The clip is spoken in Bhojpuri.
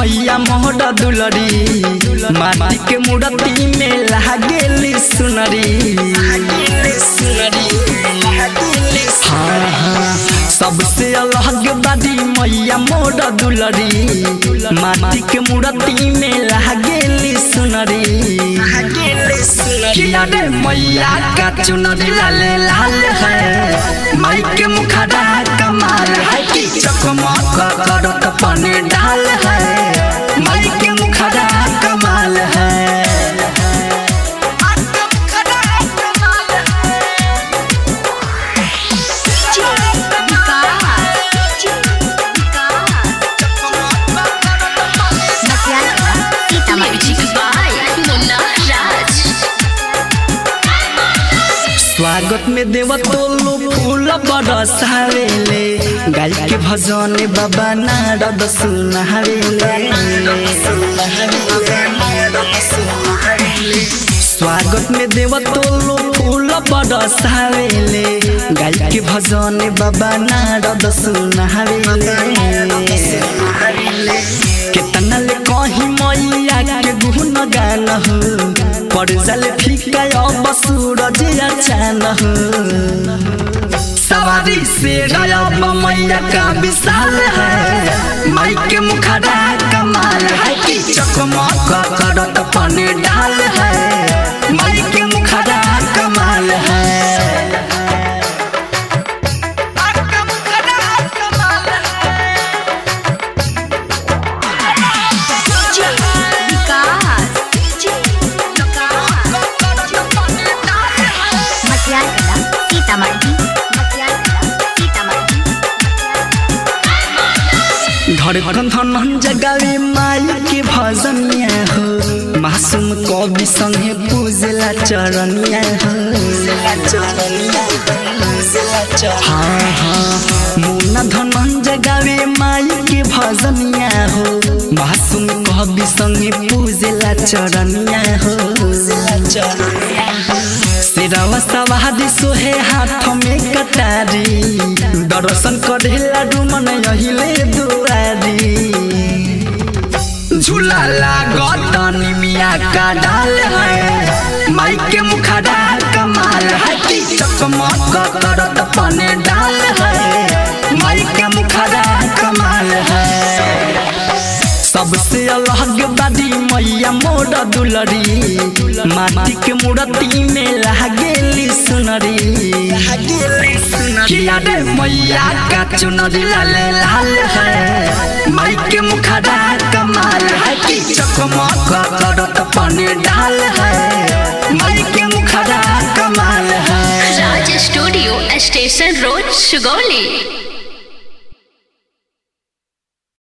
मैया मोहर दुलरी माटी के मूर्ति में लागेली सुनरी हाँ हाँ सबसे अलग बाड़ी मैया मोर दुलरी माटी के मूर्ति में लागेली सुनरी किया रे मैया का चुनरी लाल लाल है माई के मुखड़ा कमाल है कि चकमक करत पने डाल है माई के मुखड़ा कमाल है Music by Munna Raj. स्वागत में देव तोलो फूल बरसावेले गाय के भजन बाबा नारद सुनावेले स्वागत में देव तोलो फूल बरसावेले गाय के भजन बाबा नारद सुनावेले केतना ले कहीं मैया के गुण गान हो पड़ जाले फीका अब सूरज अचान हो सवारी से गायब मैया का विशाल है माई के मुखड़ा कमाल है कि चकमक करत पने डाल है माई के मुखड़ा कमाल है धड़कन धन जगावे माई के भजनिया हो मासूम कवि संगे पूजला चरनिया हो हाँ हाँ मुन्ना धन जगावे माई के भजनिया हो मासूम कवि संगे पूजला चरनिया हो सिरावा सवादी सोहे हाथ में कटारी दर्शन करेला डुमन यहिले दुआरी झूला लागत निमिया का डाल है माई के मुखड़ा कमाल है कि चकमक करत पने डाल है माई के मुखड़ा कमाल है सबसे अलग बाड़ी मैया मोर दुलरी माटी के मूर्ति में लागेली सुनरी किया रे मैया का चुनरी लाल लाल है माई के मुखड़ा कमाल है कि चकमक करत पने डाल है माई के मुखड़ा कमाल है Raj Studio, Station Road, Sugoli.